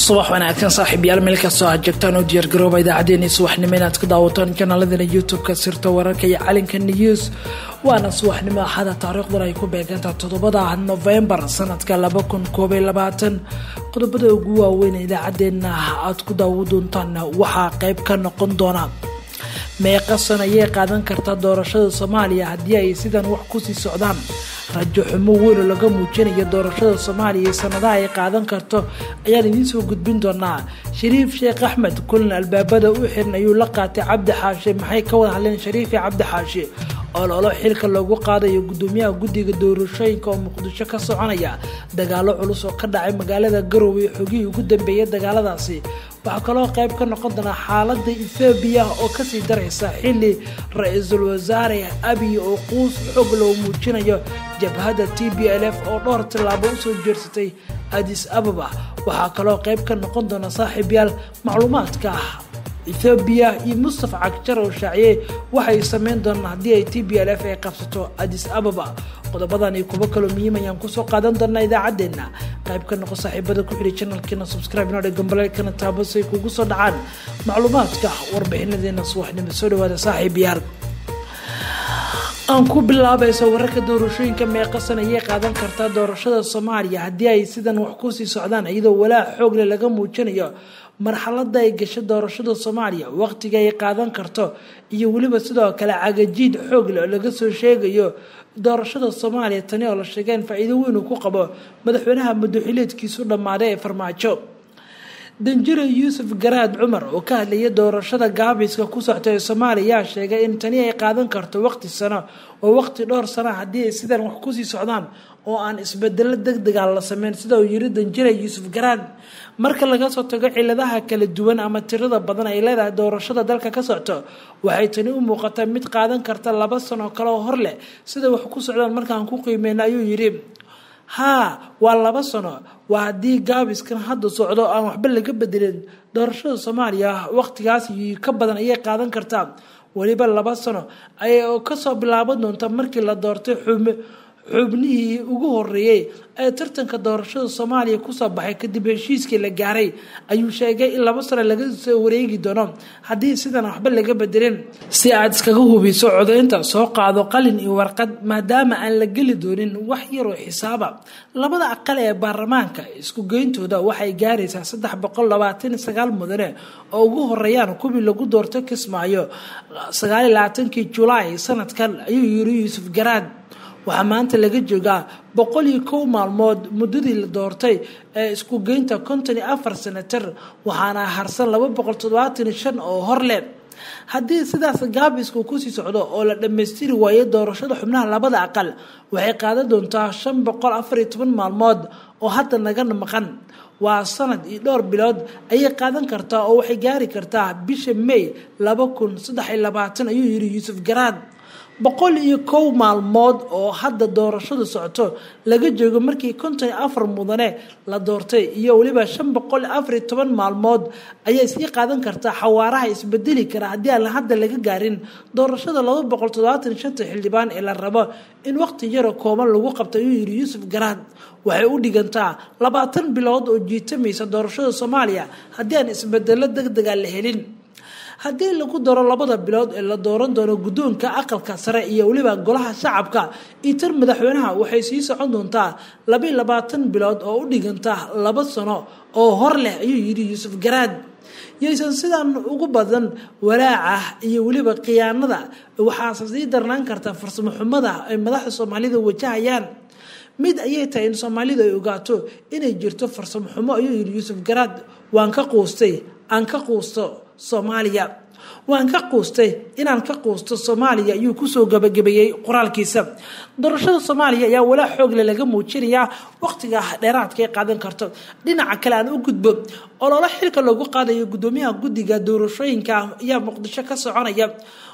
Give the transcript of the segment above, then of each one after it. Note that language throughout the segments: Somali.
subax wanaagsan saaxiibyaal meel kastoo aad joogtaan oo diyaargarooba idaacaddeenii subaxnimo inaad ka daawataan janaaladana youtube-ka sirta wararka iyo calinka news waana subaxnimo axada taariikhdan ay ku beegantaa toddobada novembar sanadka laba kun koob iyo labaatan qodobada ugu waaweyn idaacadeena aad ku daawo doontaan waxaa qeyb ka noqon doona meeqa san ayay qaadan kartaa doorashada soomaaliya haddii ay sidan wax kusii socdaan rajo xumo weyn oo laga muujinayo doorashada soomaaliya iyo sanadaha ay qaadan karto ayaan idiin soo gudbin doonaa shariif sheekh axmed kulan albaabada u xiran ayuu la qaatay cabdi xaashe maxay ka wada hadleen shariif iyo cabdi xaashe ololo xilka loogu qaadayo gudoomiyaha guddiga doorashooyinka oo muqdisho ka soconaya dagaalo culus oo ka dhacay magaalada garowe xogihii ugu dambeeyay dagaaladaasi waxaa kaloo qayb ka noqon doonaa xaalada ethoobiya oo kasii daraysa xili ra-iisul wasaare abiy oo quus xoog loo muujinayo jabhadda t b l f oo dhowr tillaabo usoo jeersatay adis ababa waxaa kaloo qayb ka noqon doona saaxiibyaal macluumaadka ethoobiya iyo mustafa cagjar oo shaaciyey waxay sameyn doonaan haddii ay t b l f ay qabsato adis ababa qodobadan iyo kuwo kaloo muhiim ayaan kusoo qaadan doonaa idaacadeena qayb ka noqo saaxiibada ku xidhi janalkeena subscribe inoo gambaleelkana taabo say kugu soo dhacaan macluumaadka warbixinadeena subaxnimo soo dhawaada saaxiib yaal aan ku bilaabayso wararka doorashooyinka meeqasan ayay qaadan kartaa doorashada soomaaliya haddii ay sidan wax kusii socdaan iyadoo walaac xoogle laga muujinayo marxalada ay gasho doorashada soomaaliya waqtiga ay qaadan karto iyo weliba sidoo kale cagajiid xoogle oo laga soo sheegayo doorashada soomaaliya tani oo la sheegeen faa-iido weyn uu ku qabo madaxweynaha madaxileedkiisu dhammaaday ee farmaajo danjire yuusuf garaad cumar oo ka hadlayay doorashada gaabiska ku socta ee soomaaliya ayaa sheegay in tani ay qaadan karto waqti sano oo waqti dhowr sana haddii ay sidan wax kusii socdaan oo aan isbedelo deg dega la sameyn sida uu yiri danjire yuusuf garaad marka laga soo tago ciladaha kala duwan ama tirada badan ay leedahay doorashada dalka ka socto waxay tani u muuqataa mid qaadan karta laba sano kale oo hor leh sida wax ku socdaan markaan ku qiimeyna ayuu yidhi haa waa laba sano waa haddii gaabiskan hadda socdo aan waxba laga bedelin doorashada soomaaliya waqtigaas ka badan ayay qaadan kartaa weliba laba sano ayay kasoo bilaaban doonta markii la doortay xubnihii ugu horeeyey ee tartanka doorashada soomaaliya kusoo baxay kadib heshiiskii la gaaray ayuu sheegay in laba sano laga soo wareegi doono haddii sidan waxba laga bedelin si aad iskaga hubiso codaynta soo qaado qalin iyo warqad maadaama aan la geli doonin wax yaroo xisaaba labada aqal ee baarlamaanka isku geyntooda waxay gaaraysaa saddex boqol labaatan sagaal mudane oo ugu horeeyaan kuwii lagu doorto kismaayo sagaaliy labaatankii julaay sanadkan ayuu yiri yuusuf garaad waxaa maanta laga joogaa boqol iyo kow maalmood muddadii la doortay ee isku geynta konton iyo afar senatar waxaana harsan laba boqol toddobaatan iyo shan oo hor leh haddii sidaas gaabisku kusii socdo oo la dhammaystiri waayo doorashada xubnaha labada aqal waxay qaadan doontaa shan boqol afar iyo toban maalmood oo hadda naga maqan waa sanad iyo dhowr bilood ayay qaadan kartaa oo waxay gaari kartaa bisha may laba kun saddex iyo labaatan ayuu yiri yuusuf garaad boqol iyo kow maalmood oo hadda doorashadu socoto laga joogo markii konton iyo afar mudane la doortay iyo weliba shan boqol iyo afar iyo toban maalmood ayay sii qaadan kartaa xawaaraha isbedeli kara haddii aan hadda laga gaarin doorashada laba boqol toddobaatan shanta xildhibaan ee la rabo in waqti yaro kooban lagu qabto ayuu yiri yuusuf garaad waxay u dhigantaa labaatan bilood oo jiitamaysa doorashada soomaaliya haddii aan isbedelo deg dega la helin haddii lagu daro labada bilood ee la dooran doono guddoonka aqalka sare iyo weliba golaha shacabka iyo tan madaxweynaha waxay sii socon doontaa labaiy labaatan bilood oo u dhiganta laba sano oo hor leh ayuu yidhi yuusuf garaad yaysan sidan ugu badan walaaca iyo weliba khiyaanada waxaase sii darnaan karta farsamo xumada ay madaxda soomaalida wajahayaan mid ayay tahay in soomaalidu ay ogaato inay jirto farsamo xumo ayuu yidhi yuusuf garaad waan ka quustay aan ka quusto soomaaliya waan ka quustay inaan ka quusto soomaaliya ayuu kusoo gabagabeeyey qoraalkiisa doorashada soomaaliya ayaa walaa xoogle laga muujinayaa waqtiga dheeraadka ay qaadan karto dhinaca kale aan u gudbo ololo xilka loogu qaadayo gudoomiyaha guddiga doorashooyinka ayaa muqdisho ka soconaya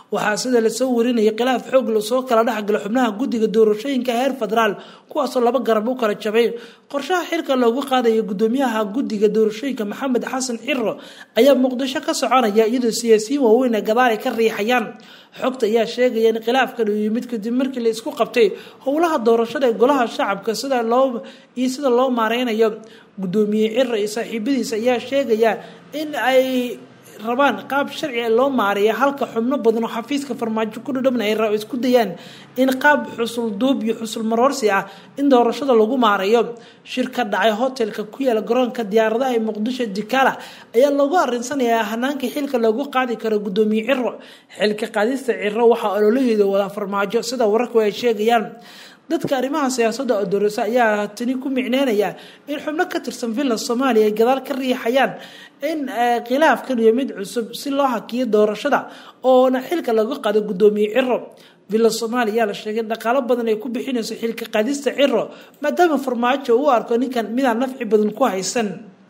waxaa sida lasoo warinayay khilaaf xoog lasoo kala dhexgalo xubnaha guddiga doorashooyinka heer federaal kuwaasoo laba garab u kala jabay qorshaha xilka loogu qaadaya gudoomiyaha guddiga doorashooyinka maxamed xasan xiro ayaa muqdisho ka soconaya iyadoo siyaasiyiin waaweyn ee gadaal ay ka riixayaan xogta ayaa sheegaya in khilaafkan uu yimid kadib markii la isku qabtay howlaha doorashada ee golaha shacabka sida loo iyo sida loo maareynayo gudoomiye xiro iyo saaxiibadiisa ayaa sheegaya in ay rabaan qaab sharci loo maareeya halka xubno badan oo xafiiska farmaajo ku dhadhabna ay isku dayaan in qaab xusul duub iyo xusul maroorsi ah in doorashada lagu maareeyo shir ka dhacay hotelka ku yaala garoonka diyaaradaha ee muqdisho dikala ayaa loogu arinsanayaa hanaanka xilka loogu qaadi karo gudoomiye ciro xilka qaadista ciro waxaa ololaheeda wada farmaajo sida wararku ay sheegayaan dadka arrimaha siyaasadda oo doorasa ayaa tani ku micneynaya in xubno ka tirsan villa soomaaliya ay gadaal ka riixayaan in khilaafkan iyo mid cusub si loo hakiyo doorashada oona xilka laga qaado gudoomiye ciro villa soomaaliya ayaa la sheegay dhaqaalo badan ay ku bixinayso xilka qaadista ciro maadaama farmaajo u arko ninkan midaan nafci badan ku haysan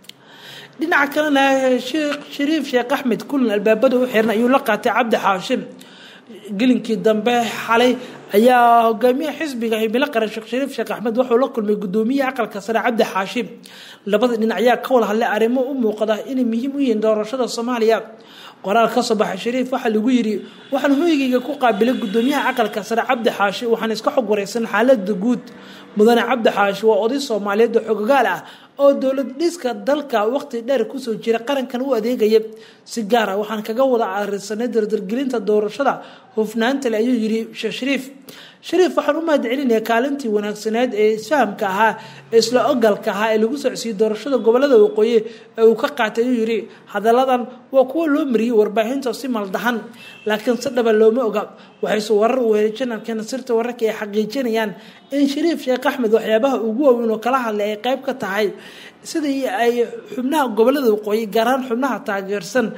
dhinaca kalena sheekh shariif sheekh axmed kulan albaabada u xiran ayuu la qaatay cabdi xaashim gelinkii dambe xalay ayaa hogaamiyaha xisbiga himilo qaran sheekh shariif sheekh axmed wuxuu la kulmay gudoomiyaha aqalka sare cabdi xaashim labada dhinac ayaa ka wada hadlay arrimo u muuqda inay muhiim u yihiin doorashada soomaaliya qoraal ka soo baxay shariif waxaa lagu yiri waxaan hoygayga ku qaabilay gudoomiyaha aqalka sare cabdi xaashi waxaan iska xog wareysan xaalada guud mudane cabdi xaashi waa oday soomaaliyeed oo xogogaal ah oo dowlad dhiska dalka waqti dheer kusoo jira qarankan u adeegaya si gaar ah waxaan kaga wada arinsanay dardargelinta doorashada hufnaanta le ayuu yiri sheekh shariif shariif waxaan u mahad celinaya kaalintii wanaagsaneed ee isfahamka ahaa ee isla ogalka ahaa ee lagu socsiiyey doorashada gobolada waqooyi ee uu ka qaatay ayuu yiri hadalladan waa kuwo loo mariyey warbaahinta si maldahan laakiin si dhaba looma oga waxayse warar u helay janalkeena sirta wararka ay xaqiijinayaan in shariif sheekh axmed waxyaabaha ugu waaweyn oo kala hadlay ay qayb ka tahay sidii ay xubnaha gobolada waqooyi gaar ahaan xubnaha taageersan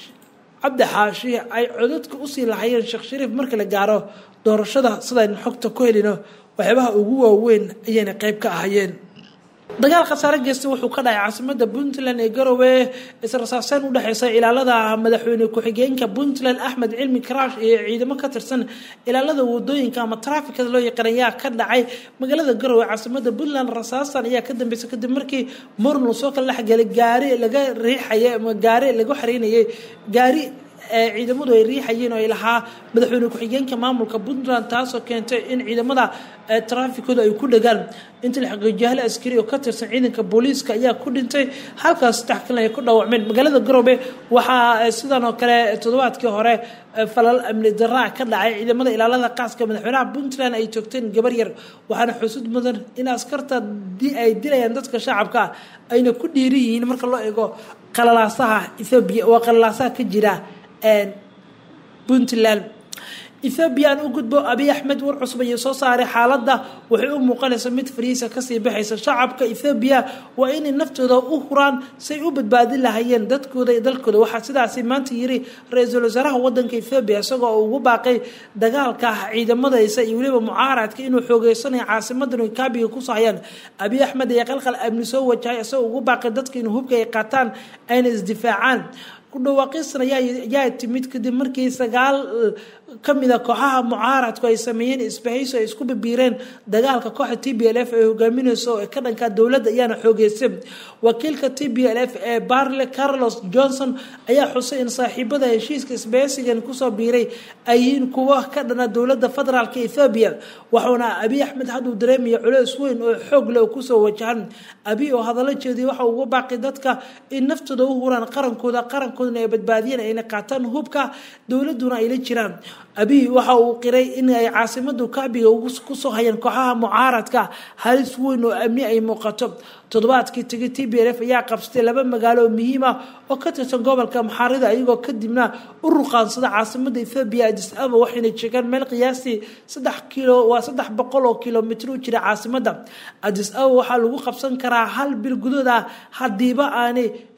cabdi xaashi ay codadka usii lahayeen sheekh shariif marka la gaaro doorashada sidaynu xogta ku helino waxyaabaha ugu waaweyn ayayna qayb ka ahayeen dagaal khasaare geysta wuxuu ka dhacay caasimada puntland ee garowe israsaaseyn u dhexeysa ilaalada madaxweyne ku-xigeenka puntland axmed cilmi karaash iyo ciidamo ka tirsan ilaalada wadooyinka ama traafikada loo yaqaan ayaa ka dhacay magaalada garowe caasimada puntland rasaastan ayaa ka dambeysay kadib markii muran uu soo kala dhexgalay gaari laga riixaya ama gaari lagu xareynayay gaari ciidamadu ay riixayeen oo ay lahaa madaxweyne ku-xigeenka maamulka puntland taasoo keentay in ciidamada traafikooda ay ku dhagaan inta la xaqiijiyahala askari oo ka tirsan ciidanka booliiska ayaa ku dhintay halkaas saddex kalena ay ku dhaawacmeen magaalada garowe waxaa sidan oo kale toddobaadkii hore falal amni daraa ka dhacay ciidamada ilaalada qaaska madaxweynaha puntland ay joogteen gabar yar waxaana xusud mudan in askarta ay dilayaan dadka shacabka ayna ku dhiiri yihiin marka loo eego qalalaasaha ethoobiya waa qalalaasaha ka jira puntland ethoobiya aan u gudbo abiy axmed war cusub ayay soo saaray xaaladda waxay u muuqanaysa mid fariisa kasii baxaysa shacabka ethoobiya waa inay naftooda u huraan say u badbaadin lahayeen dadkooda iyo dalkooda waxaa sidaasi maanta yiri ra-iisul wasaaraha wadanka ethoobiya isagoo ugu baaqay dagaalka ciidamadaysa iyo weliba mucaaradka inuu xoogeysanayo caasimadan kaabiga kusoo hayaan abiy axmed ayaa qalqal amni soo wajahay isagoo ugu baaqay dadka inuu hubka ay qaataan ayna isdifaacaan kudhawaaqiistan ayaa timid kadib markii sagaal kamida kooxaha mucaaradku ay sameeyeen isbahayso ay isku bibiireen dagaalka kooxda t b l f ee hogaamineyso ee ka dhanka dowladda ayaana xoogeysay wakiilka t b l f ee barle carlos johnson ayaa xusay in saaxiibada heshiiska isbahaysigan kusoo biiray ay yihiin kuwo ka dhana dowladda federaalk ethoobiya waxuuna abiy axmed hadduu dareemaya culeys weyn oo xoog leh oo kusoo wajahan abiy oo hadallo jeediyay waxa ugu baaqi dadka in naftooda u huraan qarankooda qarankoodana ay badbaadiyeen ayna qaataan hubka dowladuna ay la jiraan abiy waxa uu qiray in ay caasimadu kaabiga kusoo hayaan kooxaha mucaaradka halis weyn oo amni ay muuqato toddobaadkii tegay t b l f ayaa qabsatay laba magaalo oo muhiim ah oo ka tirsan gobolka maxaarida iyagoo kadibna u ruqaansada caasimada ethoobiya adis aba waxayna jeegaan meel qiyaastii saddex kilo waa saddex boqol oo kilomitr u jira caasimada adis aba waxaa lagu qabsan karaa hal bil gudood ah hadiiba aanay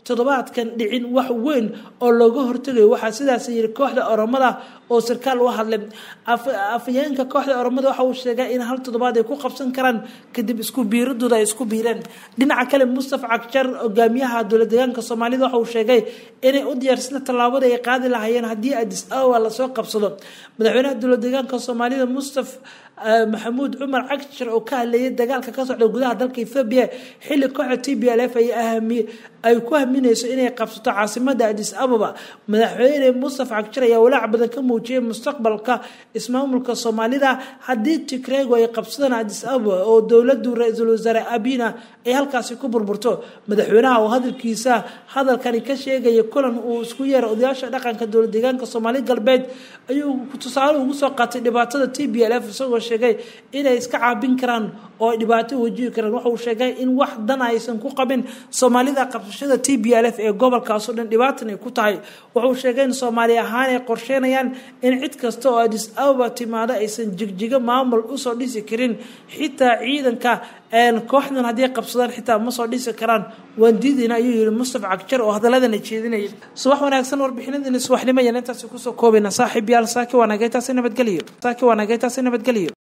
toddobaadkan dhicin wax weyn oo looga hortegayo waxaa sidaas yiri kooxda oromada oo sarkaal u hadlay afayeenka kooxda oromada waxa uu sheegay in hal toddobaad ay ku qabsan karaan kadib isku biiradooda ay isku biireen dhinaca kale mustafa cagjar hogaamiyaha dowlad deegaanka soomaalida waxa uu sheegay inay u diyaarsana tallaabada ay qaadi lahaayeen haddii adis awa lasoo qabsado madaxweynaha dowlad deegaanka soomaalida mustaf maxamuud cumar cagshar oo ka hadleeyay dagaalka ka socda gudaha dalka ethoobiya xilli kooxda t b l f ay ku haminayso inay qabsato caasimada adis ababa madaxweyne mustafa cagshar ayaa walaac badan ka muujiyay mustaqbalka ismaamulka soomaalida haddii tigrego ay qabsadaan adis ababa oo dowladu ra-iisul wasaare abina ay halkaasi ku burburto madaxweynaha oo hadalkiisa hadalkani ka sheegaya kulan uu isku yeeray odayaasha dhaqanka dowlad deegaanka soomaali galbeed ayuu tusaale ugu soo qaatay dhibaatada t b l f isagoo sheegay inay iska caabin karaan oo ay dhibaato wajihi karaan waxa uu sheegay in wax dan aysan ku qabin soomaalida qabsashada t b l f ee gobolkaasoo dhan dhibaatan ay ku tahay wuxuu sheegay in soomaali ahaan ay qorsheynayaan in cid kasta oo adis ababa timaado aysan jigjigo maamul usoo dhisi karin xitaa ciidanka kooxdan haddii qabsadaan xitaa ma soo dhisi karaan waan diidayna ayuu yihi mustafa cagjar oo hadaladana jeedinayay subax wanaagsan warbixinadani subaxnimo ayaan intaasi kusoo koobayna saaxiib yaal saaki waanagay taasi nabadgelyo saaki waanagay taasi nabadgelyo